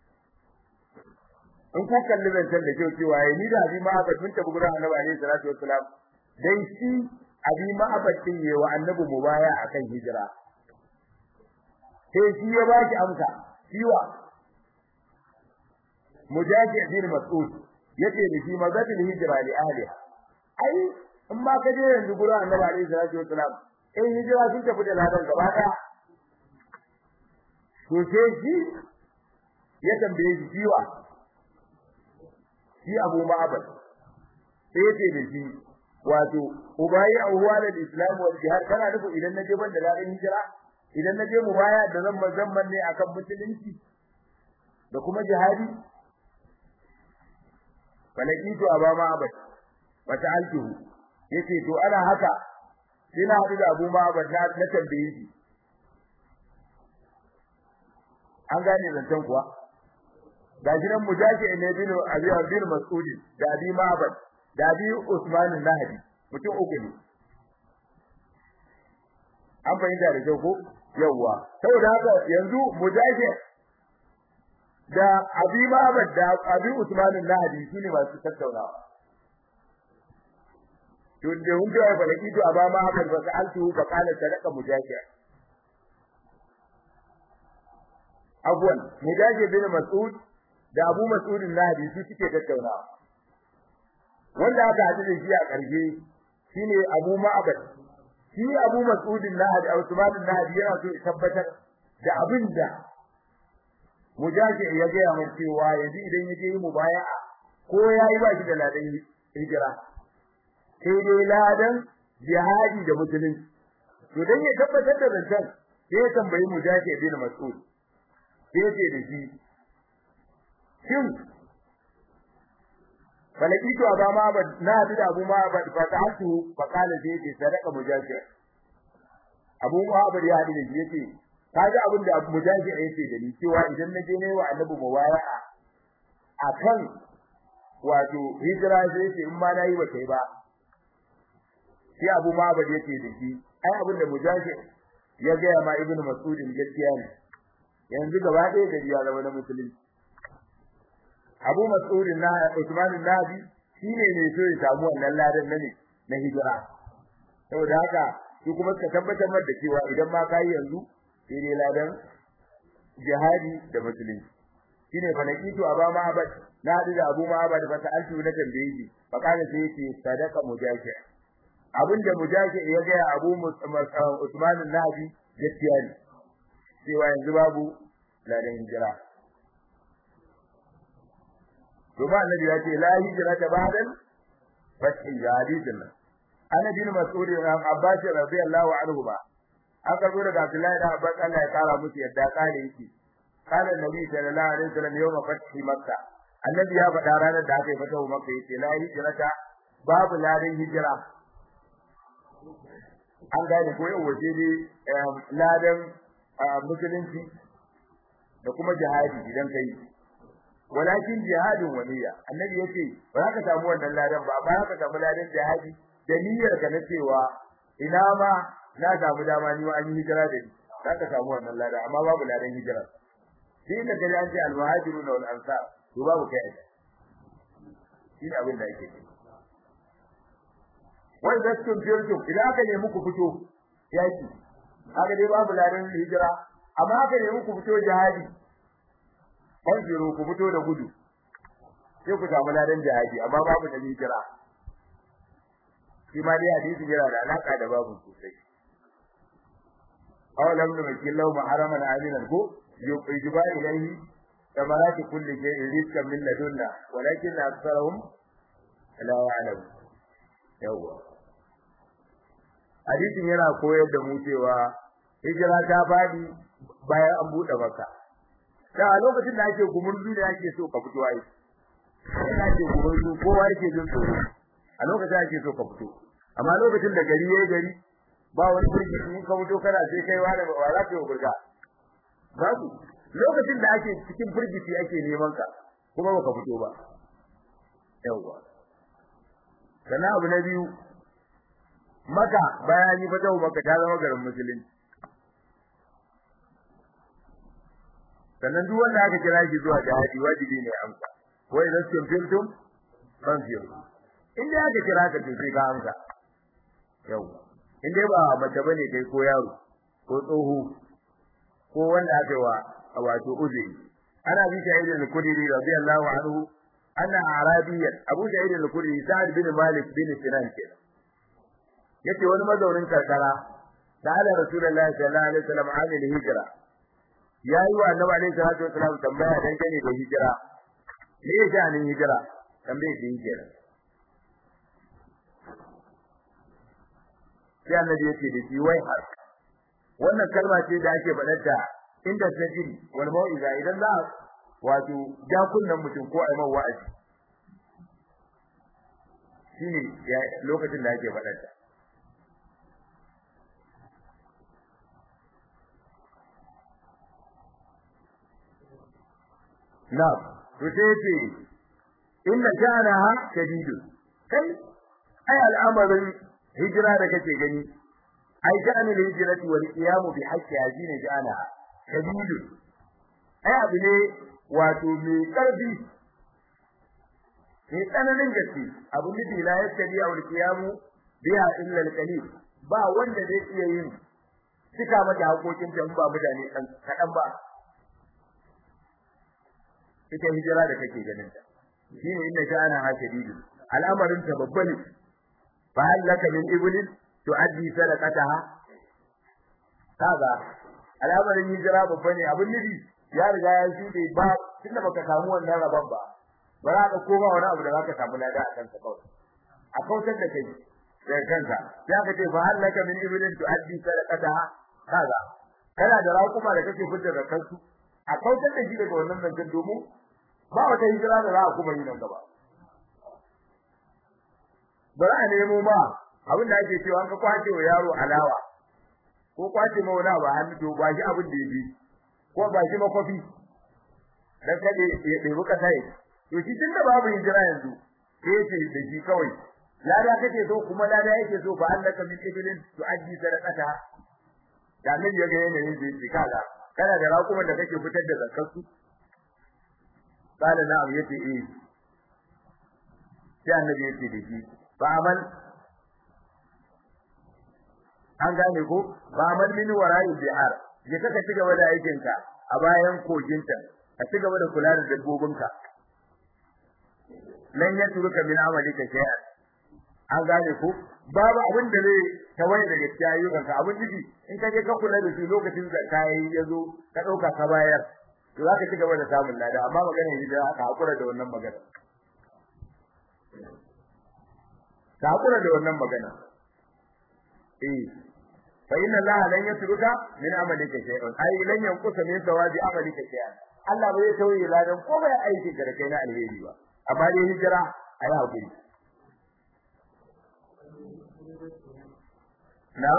in ku kalli zancen da kyau cewa yayi ni da abi ma'abad mun tafi gurin annabi alaihi salatu wassalam dai shi abi ma'abad din yayi wa annabi mubaya akan hijira sai shi ya baki amsa shiwa mujaji bin mas'ud yace da shi magatul hijra li ahliha ai in ma ka je yanzu gurin annabi alaihi salatu wasalam in hijira sun tafi da ladan gaba daya to sai shi ya tambaye shi jiwa shi Abu Ma'bad sai yace da shi wato ubayi awwal al-islam wal jihad kana nufi idan naje ban da ladan hijira idan naje mu baya da zan mazamman ne akan musulunci da kuma jihadi falakitu aba ma'bad wa ta'altuhu yace to ana haka sai na hadu da Abu Ma'bad na na tambaye shi an gane zancen kuwa ga jiran mujashi ne bin Abi Abdul Mas'ud da Abi Ma'bad da Abi Usman al-Nahdi mutum uku ne an fahimta da kyau ko yawa saboda haka yanzu mujashi da Abi Ma'bad da Abi Usman al-Nahdi shine masu tattaunawa to da hun da fa laki to aba Ma'bad fa sa'altu fa qala sadaqa mujashi afwan mujashi bin Mas'ud da Abu Mas'ud al-Nahdi su suke tattaunawa wanda aka haɗu da shi a ƙarshe shine Abu Ma'bad shi Abu Mas'ud al-Nahdi Abu Usman al-Nahdi yana so ya tabbatar da abinda mujashi ya ga mun cewa yanzu idan yaje yi mubaya'a ko yayi ba shi da ladan hijira sai dai ladan jihadi da musulunci to dan ya tabbatar da zancan sai ya tambayi mujashi bin mas'ud sai ce da shi shin falakitu abama ba na hadu da abu ma ba fa ta'atu fa qala sai ce sadaka mujashi abu ma ba ya hadu da shi yace kaji abin da mujahi yake da ni cewa idan na je ne wa annabi mubaya'a akan wato hijira sai ce in ma nayi ba kai ba sai Abu Ma'bad yake da shi ai abin da mujahid ya ga ma Ibn Mas'ud gaskiya ne yanzu gaba ɗaya da ya zama na musulunci Abu Mas'ud na Usman Nabi shine ne so ya samu wannan ladan na ne na hijira saboda haka shi kuma suka tabbatar da cewa idan ma kai yanzu sai dai ladan jihadi da musulunci shine fa naqitu aba ma'bad na hadu da abu ma'bad fa ta'altu na tambaye shi fa kana sai yace sadaqa mujahid abinda mujahid ya ga abu usman nabi gaskiya ne cewa yanzu babu ladan hijira Kuma annabi ya ce la hijra ta ba'dan fathi hadisin nan ana bin mas'ud ibn abbas radiyallahu anhu ba aka zo daga Abdullahi da Abbas Allah ya kara musu yadda kare yake قال النبي صلى الله عليه وسلم يوم فتح مكة النبي ya faɗa ranar da aka yi fatahu Makka yace la hijrata babu ladan hijira an gane ko yau waje ne ladan musulunci da kuma jihadi idan kai walakin jihadin waliya annabi yace ba za ka samu wannan ladan ba ba ka samu ladan jihadi da niyyar ka na cewa ina ma na samu dama ni ma an yi hijira da ni za ka samu wannan ladan amma babu ladan hijira shi da gari an ce al-muhajiruna wal ansar to babu kai shi ne abin da yake wai zaskun firtum idan aka nemi ku fito yaki haka dai babu ladan hijira amma aka nemi ku fito jihadi fanjiro ku fito da gudu sai ku samu ladan jihadi amma babu da hijira shi ma dai hadisi yana da alaka da babu sosai awalam numakillahu maharaman aminan ko يجب إليه ثمرات كل شيء رزقا من لدنا ولكن أكثرهم لا يعلمون يوه hadisin yana koyar da mu cewa hijira ta fadi bayan an bude maka da a lokacin da ake gumurzu da ake so ka fito ai sai ake gumurzu kowa yake jin tsoro a lokacin ake so ka fito amma lokacin da gari yayi gari ba wani burgi in ka fito kana sai kai wani ba za ka yi burga babu lokacin da ake cikin firgici ake neman ka kuma baka fito ba yawa sana abu na biyu maka bayan yi fatawa maka ta zama garin musulunci sannan duk wanda aka kira shi zuwa jihadi wajibi ne amsa wai da sun filtum ban fiyo in dai aka kira ka to sai ka amsa yawa in dai ba mace bane kai ko yaro ko tsoho ko wanda aka wa wato uzuri ana bi sa'id al-khudri radiyallahu anhu anna arabiyyan abu sa'id al-khudri sa'id bin malik bin sinan ke yace wani mazaunin karkara da ala rasulullahi sallallahu alaihi wasallam an hijra yayi wa annabi alaihi salatu wasallam tambaya dan gane da hijira me ya sha'anin hijira tambaye da hijira sai annabi yace da shi wai har wannan kalma ce da ake faɗarta inda tajin wal mau'iza idan za wato ja kunnan mutum ko ai wa'azi shine lokacin da ake faɗarta na to sai ce inna sha'anaha shadidun kai ai al'amarin hijira da kake gani ai sha'anul hijrati wal qiyam bi haqqi ajina sha'ana shadidu ai abu ne wato mai karfi ne tsananin gaske abu ne da la yakadi wal qiyam biha illa al qalil ba wanda zai iya yin cika mata hakokin ta ba mutane kan kadan ba ita hijira da kake ganin ta shine inna sha'ana ha shadidu al'amarin ta babba ne fa halaka min iblis tu'addi sadaqataha kaga al'amarin hijira babba ne abin nufi ya riga ya shuɗe ba tunda baka samu wannan rabon ba ba za ka koma wani abu da za ka samu lada a kanka kawai a kautar da kai daga kanka sai aka ce fa halaka min ibilin tu'addi sadaqataha kaga kana da raƙuma da kake fitar da kansu a kautar da shi daga wannan zancen domin ba wata hijira da za a kuma yi nan gaba bari a nemo ma abin da ake cewa ka kwace wa yaro alawa ko kwace ma wani abu hannu to ba shi abin da yake ko ba shi makofi dan kade ya debi kasa yi to shi tunda babu hijira yanzu sai ce da shi kawai lada kake so kuma lada yake so fa annaka min ibilin tu'addi sadaqata da annabi ya ga yanayin da yake kaga kana da raƙuman da kake fitar da zakar su kana na'am yace eh sai annabi yace da shi ba amal an gane ko ba amal min wara'i bi'ar je kaka ci gaba da aikin ka a bayan koginta ka ci gaba da kula da dabbobinka lan yatruka min amalika shay'an an gane ko babu abin da zai tawaye daga cikin ayyukan ka abin jiki in ka je ka kula da shi lokacin da kai yazo ka dauka ka bayar to zaka ci gaba da samun lada amma magana yi da aka hakura da wannan magana ka hakura da wannan magana eh fa inna allaha lan yatruka min amalika shay'an ai lan yanqusa min sawabi amalika shay'an Allah bai tauye ladan ko bai aiki da kai na alheri ba amma dai hijira ayi hakuri na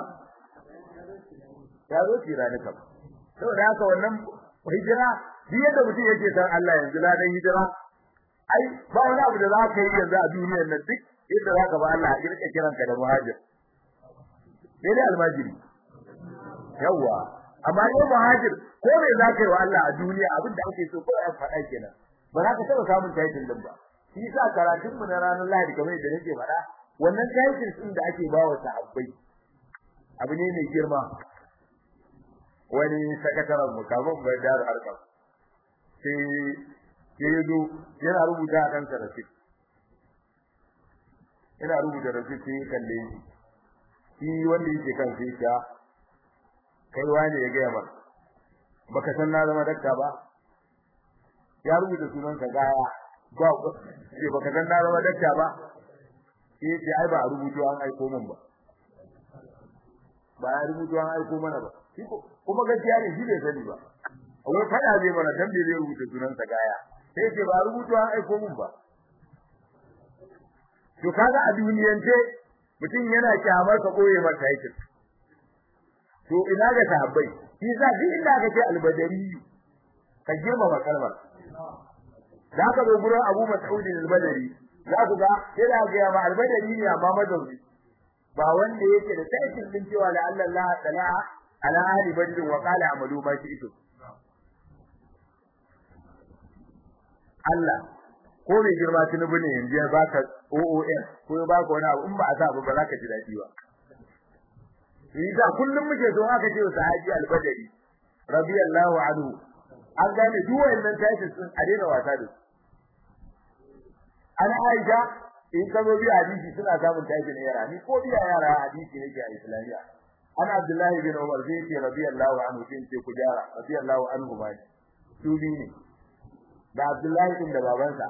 ya zo tira ne kam saboda haka wannan hijira duk yadda mutum yake san Allah yanzu ladan hijira ai ba wani abu da za ka yi yanzu a duniyar nan duk yadda za ka ba Allah a kirka kiranka da muhajir sai dai almajiri yawa amma ne muhajir ko me za ka yi wa Allah a duniya abin da ake so ko ya faɗa kenan ba za ka taɓa samun title din ba shi yasa karatun mu na ranar Lahadi kamar yadda nake faɗa wannan title din da ake ba wa sahabbai abu ne mai girma wani sakataren mu kafin bai da harkar sai sai yazo yana rubuta a kansa rasit yana rubuta rasit sai kalle shi shi wanda yake kan sai ya kai wani ya gaya mar baka san na zama dakta ba ya rubuta sunan ka gaya ba sai baka san na zama dakta ba sai ce ai ba a rubuto an aiko min ba ba ya rubuto an aiko mana ba kuma gaskiya ne shi bai sani ba wai fada zai mana dan bai zai rubuta sunan sa gaya sai ce ba rubuto an aiko min ba to kaga a duniyance mutum yana kyamar ka koye masa yake to ina ga sahabbai shi sa duk inda aka ce albadari ka girmama kalmar da ka zo gurin Abu Mas'ud al-Badri za ku ga yana ga ma albadari ne amma mazauni ba wanda yake da taikin din cewa la Allah ta'ala ala ahli badr wa qala amalu ma shi'tu Allah ko mai girma tunubu ne yanzu ya baka OON ko ya baka wani abu in ba a sa ba za ka ji dadi ba Yasa kullum muke so aka ce sahabi al-Badri radiyallahu anhu an gane duk wayannan titles din a daina wasa da su ana Aisha in ka zo bi hadisi suna samun title yara ni ko biya yara hadisi nake a Islamiya ana Abdullahi bin Umar zai ce radiyallahu anhu sai ce ku jara radiyallahu anhu ba su bi ne da Abdullahi din da babansa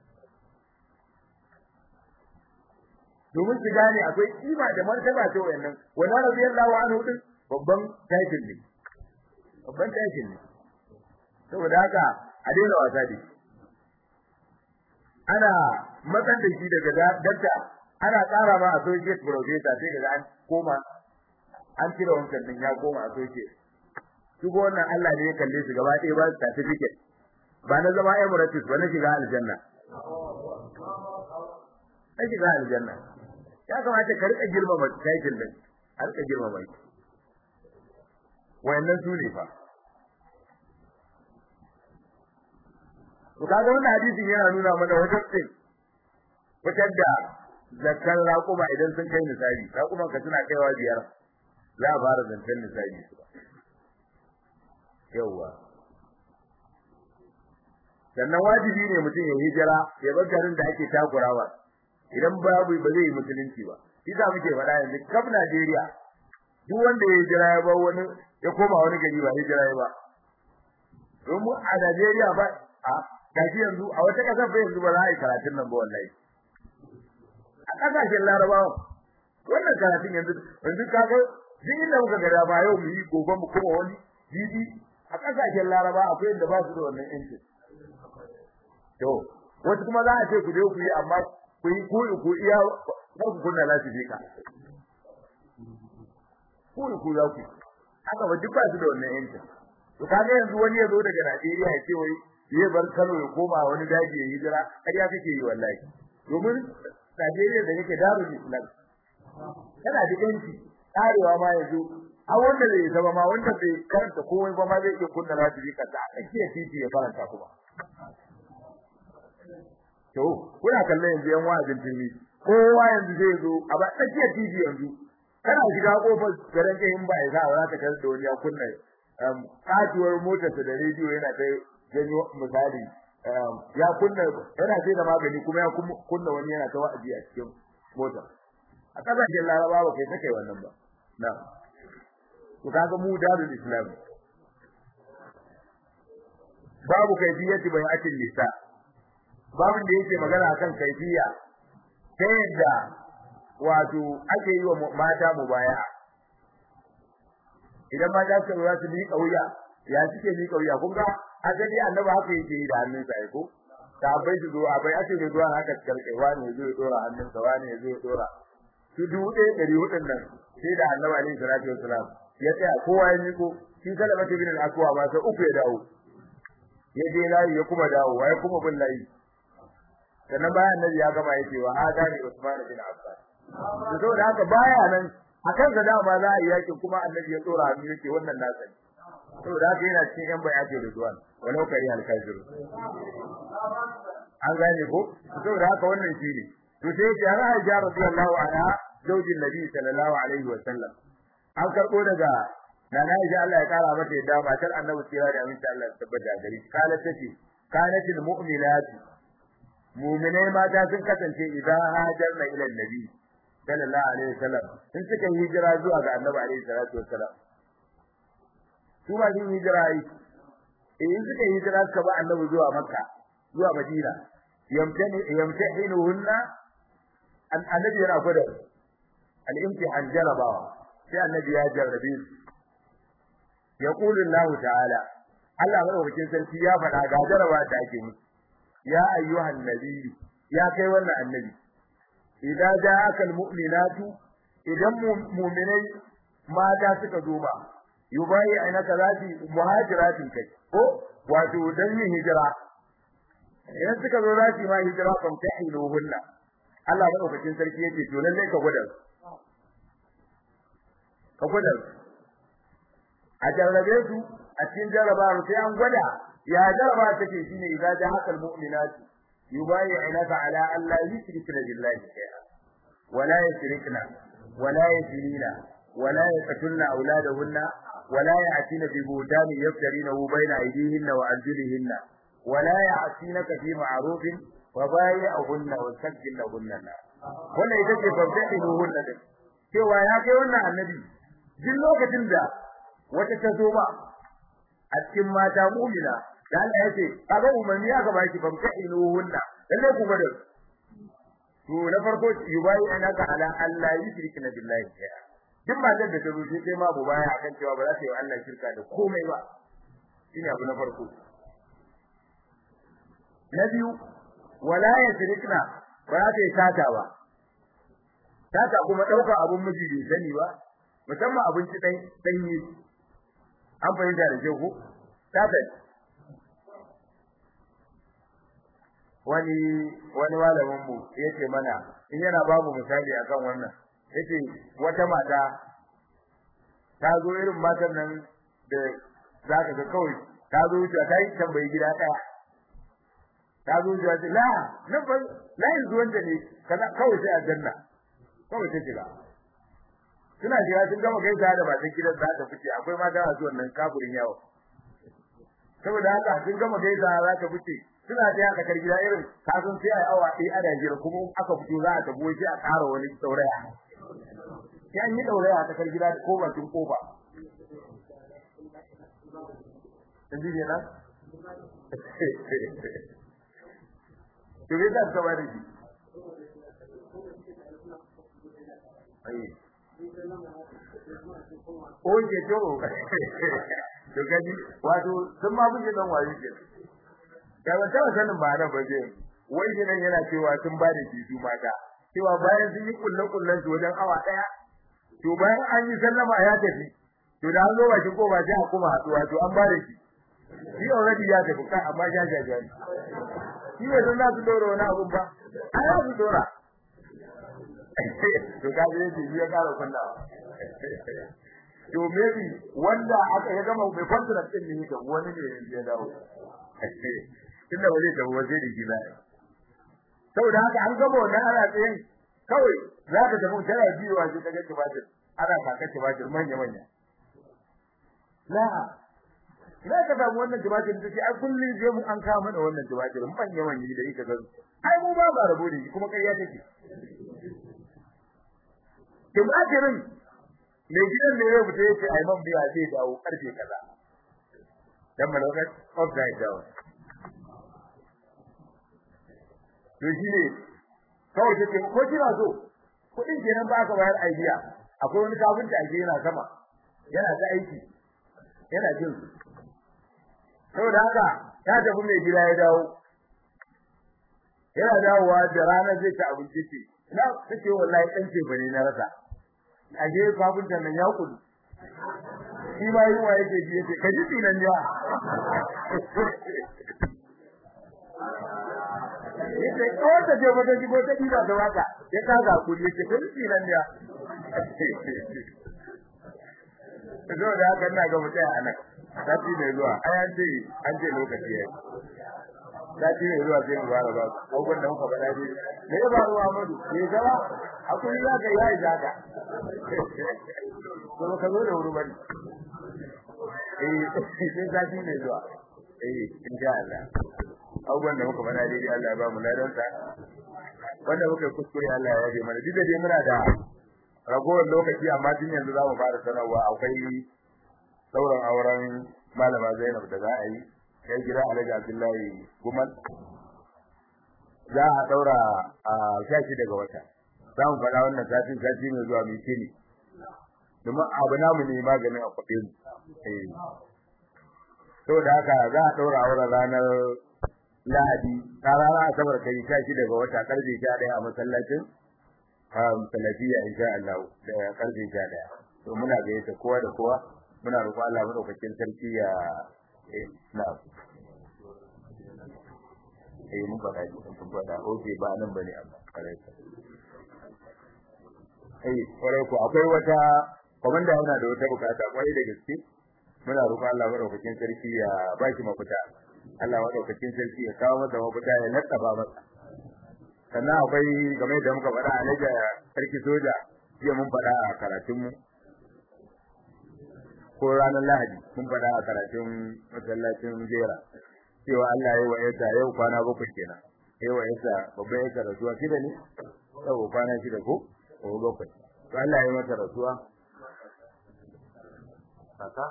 domin su gane akwai kima da martaba ta wayannan wannan radiyallahu anhu din babban title ne babban title ne saboda haka a daina wasa da shi ana matsan da shi daga dakta ana ƙara ma associate professor sai daga an koma an cire wancan din ya koma associate su ko wannan Allah ne ya kalle su gaba ɗaya ba certificate ba na zama emirates ba na shiga aljanna na shiga aljanna ya kamata ka rika girmama title din a rika girmama shi wayannan su ne fa to kaga wannan hadisin yana nuna mana wajen tsin fitar da zakkan raƙuma idan sun kai nisabi raƙuman ka suna kaiwa biyar za a fara zancen nisabi su ba yawwa sannan wajibi ne mutum ya hijira ya bar garin da ake takurawa idan babu ba zai yi musulunci ba isa muke faɗa yanzu kaf Najeriya duk wanda ya hijira ya bar wani ya koma wani gari ba hijira ya ba domin a Najeriya ba a gashi yanzu a wata kasar fa yanzu ba za a yi karatun nan ba wallahi a kasashen larabawa wannan karatun yanzu yanzu ka ga duk inda muka ga ba yau mu yi gobe mu kuma wani jibi a kasashen laraba akwai yadda ba su da wannan yancin to wasu kuma za a ce ku je ku yi amma ku yi ku ku iya ba ku kunna lasifika ku ku za ku haka ba duk ba su da wannan yancin to kaga yanzu wani ya zo daga Najeriya ya ce wai zai bar Kano ya koma wani daji ya hijira ƙarya kake yi wallahi domin Najeriya da yake darul Islam yana da yanci tsarewa ma yanzu a wanda zai zama ma wanda bai karanta komai ba ma zai iya kunna radiyo kasa a tsakiyar titi ya karanta kuma to kuna kallon yanzu yan wa'azin TV kowa yanzu zai zo a ba tsakiyar titi yanzu kana shiga kofar garin kai in ba ya sa za ka tarar da wani ya kunna katuwar motarsa da rediyo yana ta janyo misali ya kunna yana sai da magani kuma ya kunna wani yana ta wa'azi a cikin motar a kasashen laraba ba kai take wannan ba na to kaga mu darul islam babu kaifiyati bai atin nisa babu da yake magana akan kaifiya ta yadda wato ake yi wa mata mubaya'a idan mata su za su miƙa wuya ya suke miƙa wuya kun ga asali annabi haka yake yi da hannunsa ai ko sahabbai su zo abai ake da zuwa haka kalkai wani ya zo ya dora hannunsa wani ya zo ya dora su dubu ɗaya ɗari hudun nan sai da annabi alaihi salatu wasalam ya tsaya kowa ya miko shi kada mace bin al-aswa ba sai uku ya dawo ya je layi ya kuma dawo ya kuma bin layi sannan bayan annabi ya gama yake wa adani usman bin affan to saboda haka baya nan akan ga dama za a yi yakin kuma annabi ya tsora hannu yake wannan nasa ne saboda haka yana cikin yan bayati da zuwan walau kari al-kafiru an gane ko saboda haka wannan shine to sai ya har Aisha radiyallahu anha zaujin Nabi sallallahu alaihi wa sallam an karbo daga nana Aisha Allah ya kara mata yadda matar Annabi sirra da aminta Allah ya tabbata gari kala tace kanatil mu'minat mu'minai mata sun kasance idan hajarna ila Nabi sallallahu alaihi wa sallam sun suka hijira zuwa ga Annabi alaihi salatu wa sallam su ma sun hijira yi in suka hijira suka ba Annabi zuwa Makka zuwa Madina yamtani yamtahinuhunna annabi yana gwada al-imtihan jarabawa sai annabi ya jarrabe su yaqulu Allah ta'ala Allah madaukakin sarki ya faɗa ga jaraba da ake musu ya ayyuhan nabi ya kai wannan annabi idan ja'aka al-mu'minatu idan mu'minai mata suka zo ba yubayi ainaka zati muhajiratin kai ko wato dan yin hijira idan suka zo zati ma hijira kan ta'iluhunna Allah madaukakin sarki yake to lalle ka gwada ka gwada a jarrabe su a cikin jarraba sai an gwada ya jarraba take shine idza ja'a al mu'minatu yubayyi'unaka ala an la yushrikna billahi shay'a wala yushrikna wala yzinina wala yaqtulna auladahunna ولا يأتين ببهتان يفترينه بين أيديهن وأرجلهن ولا يعصينك في معروف وبايعهن واستغفر لهن wannan ita ce fafdaɗin hunna din cewa ya kai wannan annabi duk lokacin da wata ta zo ba a cikin mata mu'mina da Allah ya ce kaga umarni aka ba shi fafdaɗin hunna lalle ku gwada to na farko yubayi anaka ala Allah yushrikna billahi shay'a duk matar da ta zo sai kai ma bu baya akan cewa ba za ta yi wa Allah shirka da komai ba shine abu na farko na biyu wala yasrikna ba za ta yi sata ba sata kuma ɗaukar abun miji bai sani ba musamman abinci ɗan ɗanyi an fahimta da ku sata wani wani malamin mu yace mana in yana babu misali akan wannan yace wata mata ta zo irin matan nan da zaka ga kawai ta zo wuce ta yi tambayi gida ɗaya ta zo zuwa ce la nan fa la yanzu wanda ne kaza kawai sai aljanna kawai ta shiga suna shiga sun gama gaisa da matan gidan za ta fice akwai mata a zuwan nan kafurin yawo saboda haka sun gama gaisa za ta fice suna ta haka kar gida irin kasan sai ai awa ɗaya ana jira kuma aka fito za a tabo sai a ƙara wani sauraya sai an yi dauraya a kar gida ko bakin kofa Yanzu ne nan? to me zan saba da shi ai oke to to gani wato sun ma buje dan wayo ke da ba ta sanin ba da baje wai shi nan yana cewa sun ba da shi su mata cewa bayan sun yi kullu kullun su wajen awa daya to bayan an yi sallama ya tafi to da an zo bakin ko ba sai a kuma haduwa to an ba da shi shi already ya tafi kai amma ya jaja shi ne sun za su dora wani abun ba a ya su dora to ka je shi ya kara kunna to maybe wanda aka ya gama mai contract din ne da wani ne ya dawo tunda wani da waje da gida saboda haka an gama wannan ana tsayin kawai za ka tafi tana biyo a cikin gaci ba ana kaka ci ba manya manya la la ka samu wannan jimatin take ai kullun je mu an kawo mana wannan jimatin manya manya da yake ga ai mu ba ba rabo da kuma kariya take jimatirin ne gidan da yau mutai yace ai man biya zai dawo karfe kaza dan malaka offside dawo to shi ne kawai take ko kina so kudin kenan ba ka bayar idea akwai wani kafin da ake yana sama yana ta aiki yana jin saboda haka ya tafi mai gida ya dawo yana dawowa da ranar zai ta abinci ce na take wallahi dan ce bane na rasa a je kafin da nan ya kudu shi ma yi wa yake ji yake kaji tinan ya yace ko ta je wata jibo ta diba da waka ya kaga kuri yace kaji tinan ya zo da haka ina ga mutai a nan sati mai zuwa ai an ce an ce lokaci yayi sati mai zuwa sai mu fara ba abubuwan da muka faɗa dai me ya faru Ahmadu me gaba akwai ya ga yayi zaka to ka zo da wuri bane eh sai sati mai zuwa eh insha Allah abubuwan da muka faɗa dai Allah ya ba mu ladan sa wanda muka kuskure Allah ya yaje mana duk da dai muna da ragowar lokaci amma tun yanzu za mu fara sanarwa akwai sauran auren malama Zainab da za a yi kai gida Alhaji Abdullahi Gumal za a daura a shashi daga wata za mu faɗa wannan satin sati mai zuwa mai kini domin abu namu ne maganin a kwaɗe mu eh saboda haka za a daura auren ranar Lahadi ta rana Asabar kai shashi daga wata karfe 11 a masallacin salafiya insha Allah da karfe 11 to muna gayyata kowa da kowa muna roƙo Allah madaukakin sarki ya na eh mun faɗa ji mun faɗa oke ba nan bane amma kare eh kore ko akwai wata komanda yana da wata bukata kwai da gaske muna roƙo Allah madaukakin sarki ya ba shi mafita Allah madaukakin sarki ya kawo masa mafita ya nattaba masa sannan akwai game da muka faɗa alaja sarki soja jiya mun faɗa a karatunmu ko ranar lahadi mun faɗa a karatun masallacin jera cewa Allah ya wa yasa yau kwana bakwai kenan ya wa yasa babban yasa rasuwa shida ne yau kwana shida ko ko bakwai to Allah ya masa rasuwa kaka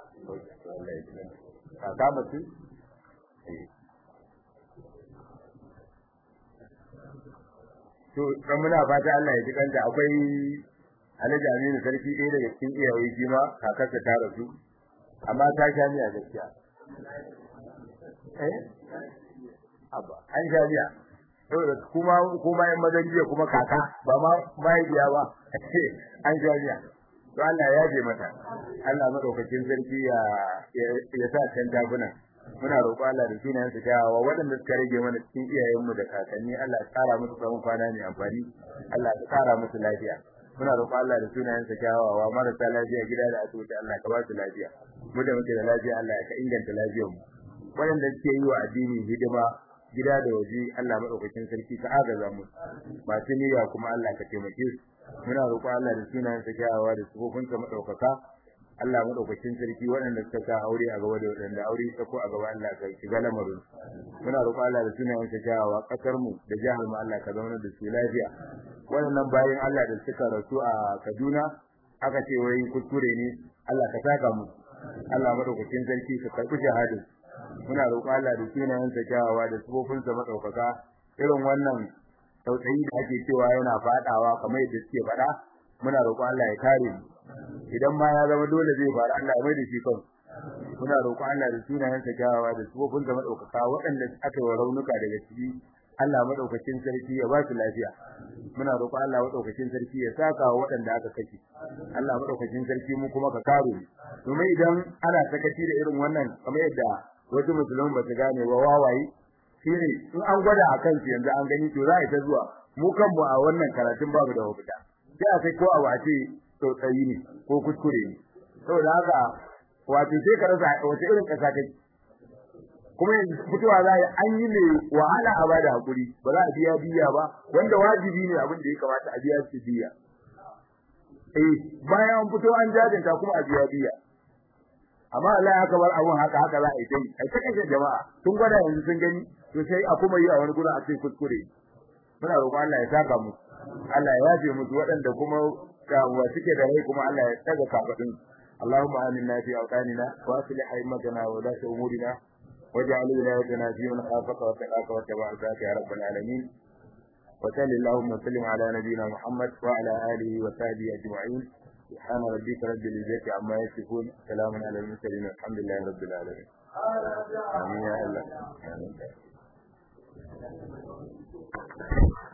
kaka mutu to dan muna fata Allah ya ji kanta akwai Alhaji Aminu sarki ɗaya daga cikin iyaye shi ma kakarsa ta rasu amma ta sha miya gaskiya eh abba an sha miya saboda kuma kuma yan mazan jiya kuma kaka ba ma mahaifiya ba an sha miya to Allah ya yaje mata Allah madaukakin sarki ya ya sa can taguna muna roƙo Allah da sunayen su kyawawa waɗanda suka rage mana cikin iyayenmu da kakanni Allah ya tsara musu tsawon kwana mai amfani Allah ya tsara musu lafiya muna roƙo Allah da sunayen sa kyawawa marasa lafiya gida da asibiti Allah ka ba su lafiya mu da muke da lafiya Allah ya ka inganta lafiyar mu waɗanda suke yi wa addini hidima gida da waje Allah madaukakin sarki ka agaza mu masu niyya kuma Allah ka taimake su muna roƙo Allah da sunayen sa kyawawa da sifofin sa madaukaka Allah madaukakin sarki waɗanda suka sa aure a gaba da waɗanda aure ta ko a gaba Allah ka shiga lamarin muna roƙo Allah da sunayen sa kyawawa kasar mu da jihar mu Allah ka zauna da su lafiya waɗannan bayan Allah da suka rasu a Kaduna aka ce wai kuskure ne Allah ka saka mu Allah madaukakin sarki ka karɓi shahadin muna roƙo Allah da sunayen sa kyawawa da sifofin sa madaukaka irin wannan tausayi da ake cewa yana fadawa kamar yadda suke faɗa muna roƙo Allah ya kare mu idan ma ya zama dole zai faru Allah ya mai da shi kan muna roƙo Allah da sunayen sa kyawawa da sifofin sa madaukaka waɗanda aka yi raunuka daga ciki Allah madaukakin sarki ya ba su lafiya muna roƙo Allah madaukakin sarki ya saka wa waɗanda aka kashe Allah madaukakin sarki mu kuma ka kare domin idan ana sakaci da irin wannan kamar yadda wasu musulmi ba su gane ba wawaye shine in an gwada a kansu yanzu an gani to za a ta zuwa mu kanmu a wannan karatun babu da mafita sai a sai ko a wace tsautsayi ne ko kuskure ne saboda haka wato sai ka rasa wata irin kasa kai kuma yanzu fitowa za yi an yi mai wahala a bada hakuri ba za a biya biya ba wanda wajibi ne abin da ya kamata a biya su biya eh bayan an fito an jajanta kuma a biya biya amma Allah ya kabar abun haka haka za a yi dai ai take jama'a tun gwada yanzu sun gani to sai a kuma yi a wani gurin a ce kuskure muna roƙon Allah ya saka mu Allah ya yafe musu waɗanda kuma wa suke da rai kuma Allah ya tsaga kafadin اللهم آمنا في أوطاننا وأصلح أئمتنا وولاة أمورنا واجعل ولايتنا في من خافك واتقاك واتبع ذاك يا رب العالمين وصل اللهم وسلم على نبينا محمد وعلى آله وصحبه أجمعين سبحان ربك رب العزة عما يصفون سلام على المرسلين والحمد لله رب العالمين آمين يا الله آمين